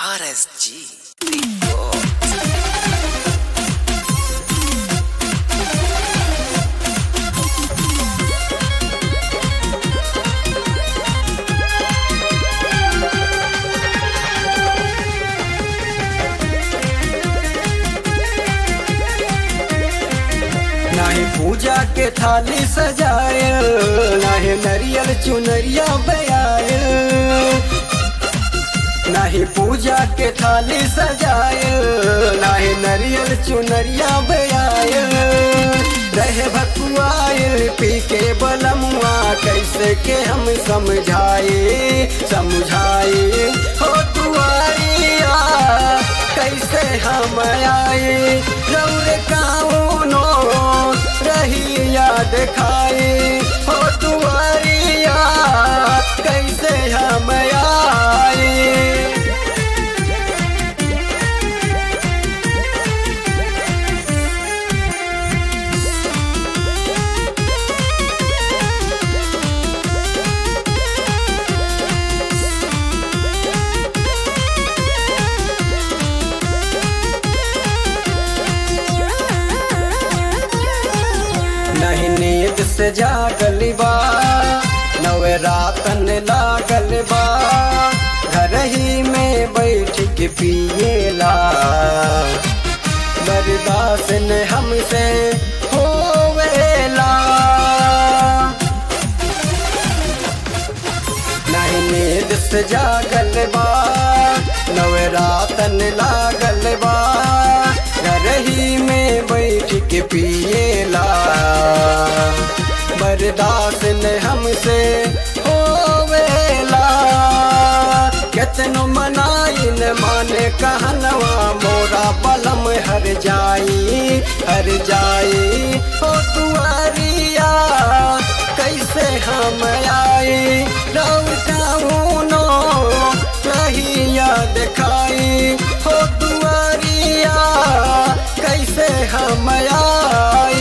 RSG. Records. नाही पूजा के थाली सजायल नाही नरियल चुनरिया बयायल नाही पूजा के थाली सजायल नाही नरियल चुनरिया बयायल रहे भकुआयल पी के बलमुआ कैसे के हम समझाए समझाए हो तुआरिया कैसे हम आए रौर काउनो रही याद खाए हो तुआरिया कैसे हम आए नहीं नींद से जागल बा नवे रातन लागल बा घर ही में बैठ के पिएला बर्दाश्त न हमसे होवेला नहीं नींद से जागल बा नवे रातन लागल बा घर ही में बैठ के पिएला बर्दाश्त न हमसे होवेला केतनो मनाई न माने कहनवा मोरा बलम हर जाई हर जाई हो तुआरिया कैसे हम आए रौनो रही याद खाई हो तुआरिया कैसे हम आए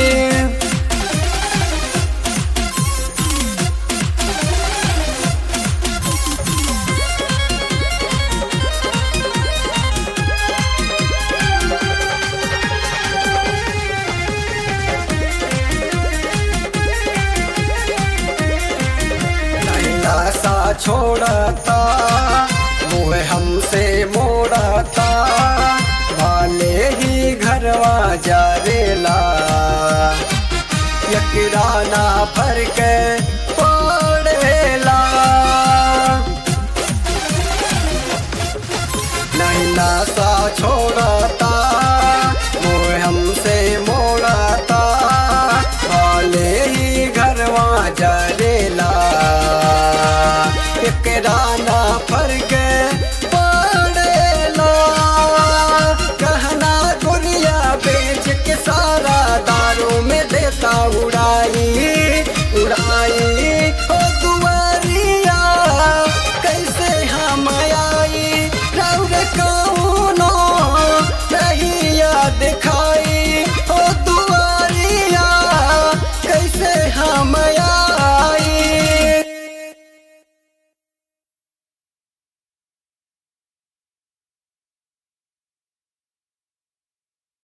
नैना सा छोड़ता मुँह हमसे मोड़ता वाले ही घरवा जा रेला यकिराना भर के पड़ेला नैना सा छोड़ता मुँह हमसे मोड़ता वाले ही घरवा जरेला एकराना